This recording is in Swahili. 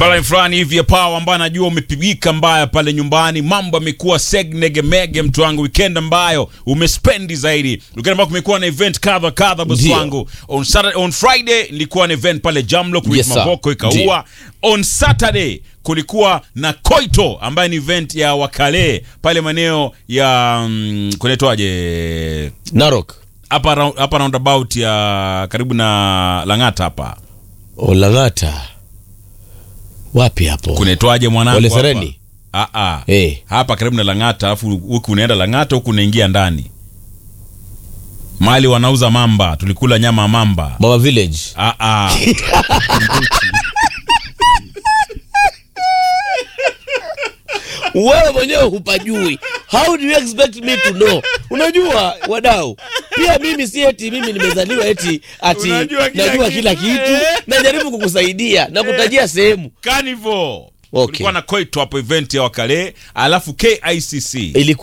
mbala fulani hivi ya pawa ambayo najua umepigika mbaya pale nyumbani, mambo yamekuwa segnegemege, mtu wangu, weekend ambayo umespendi zaidi, weekend ambayo kumekuwa na event kadha kadha, bosi Ndio. wangu. On Saturday, on Friday nilikuwa na event pale Jamlock with Yes, sir. Mavoko ikaua. On Saturday kulikuwa na Koito ambaye ni event ya wakale pale maeneo ya mm, kunaitwaje Narok. hapa rou- hapa roundabout ya karibu na Lang'ata hapa Olangata. Wapi hapo? kunaitwaje mwanangu Ole hapa? Sereni? Ah, ah. Eh. hapa karibu na Lang'ata, alafu huku unaenda Lang'ata, huku unaingia ndani mali wanauza mamba, tulikula nyama ya mamba. Mama Village. Ah, ah. Wewe mwenyewe hupajui. How do you expect me to know? Unajua wadau, pia mimi si eti mimi nimezaliwa eti ati Unajua kila najua kitu. kila kitu. Najaribu kukusaidia na kutajia sehemu. Carnival. Okay. Kulikuwa na Koito hapo event ya wakale, alafu KICC Ilikuwa